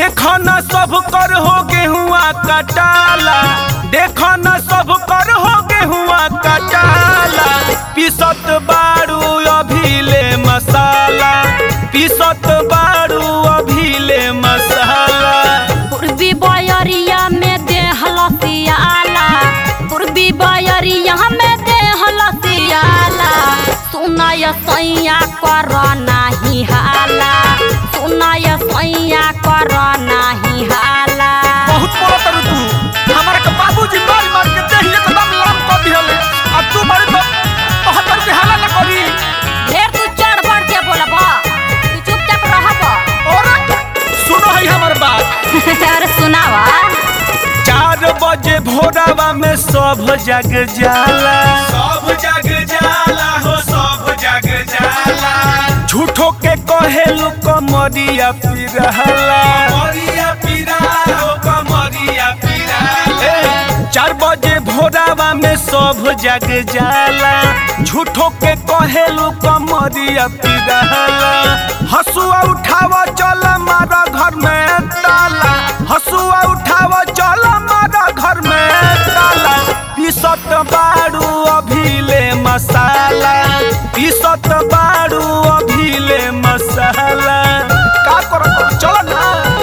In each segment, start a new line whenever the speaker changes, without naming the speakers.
देखो न सब कर हो गेहुआ कटाला देखो न सब कर हो गेहुआ कटाला पिसत बारू अभिले मसाला पिसत बारू अभिले मसाला
पूर्वी बयरिया में देह लसियाला पूर्वी बयरिया में देह लसियाला सुनाय सैया कर नाही हाला सुनाय सैया कर नाही हाला
बहुत बोला तरु तू हमारा के बाबूजी मार मार के देह एकदम लाम कर दिहले आ तू बड़ी तो बहत्तर के हाला न करी
ढेर तू चढ़ बढ़ के बोलब तू चुपचाप रहब
और सुनो है हमर बात
अरे सुनावा
चार बजे भोरावा में सब जग जाला सब जग जाला हो सब जग जाला झूठो के कहेलू कमरिया पिरहला कमरिया पिरा हो कमरिया पिरा चार बजे भोरावा में सब जग जाला झूठो के कहेलू कमरिया पिरहला हसुआ उठावा चल मारा घर में ताला हसुआ उठावा चल मारा घर में ताला पीसत बारू अभिले मसाला पीसत बारू अभिले मसाला का करत चल ना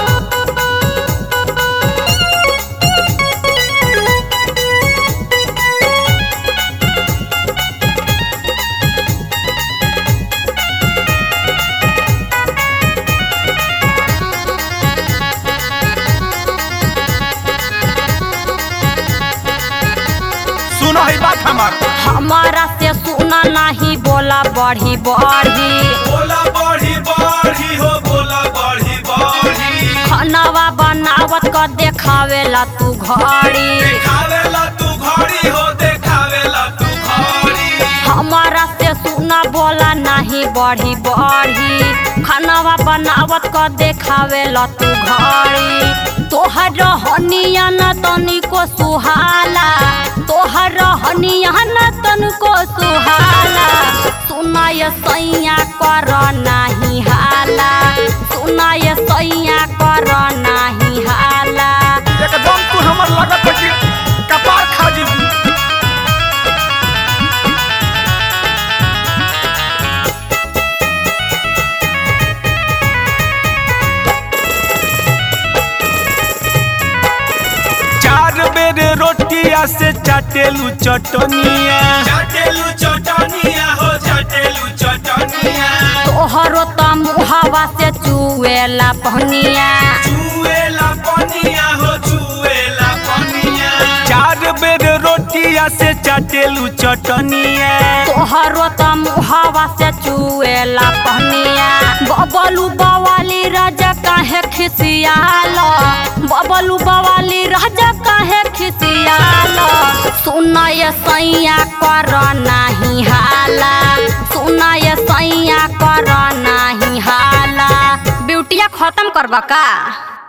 सुनो है बात हमार
हमारा से सुना नहीं बोला बढ़ी बढ़ी
बोला बढ़ी बढ़ी हो बोला बढ़ी बढ़ी
खानावा बनावत कर देखावेला तू घड़ी
देखावेला तू घड़ी हो देखावेला तू घड़ी
हमारा से सुना बोला नहीं बढ़ी बढ़ी खानावा बनावत कर देखावेला तू घड़ी तोहर रहनिया न तनिको सुहाला तोहर रहनिया न तनिको सुहाला सुनाय सैया कर नाही हाला सुनाय सैया कर नाही हाला
एकदम तू हमर लगत है कि कपार खा जीबू चार बेर रोटिया से चाटेलू चटनिया चाटेलू चटनिया हो चाटेलू चटनिया
तोहरो त मुहावा से चुएला पहनिया
चुएला पनिया हो चुएला पनिया चार बेर रोटिया से चाटेलू चटनिया
तोहरो त मुहावा से चुएला पहनिया बबलू बवाली राजा काहे खिसियाल बबलू बवाली राजा काहे खिसियाल सुनय सैया कर नाही हाला सुनय सैया कर नाही हाला ब्यूटिया खत्म करबा का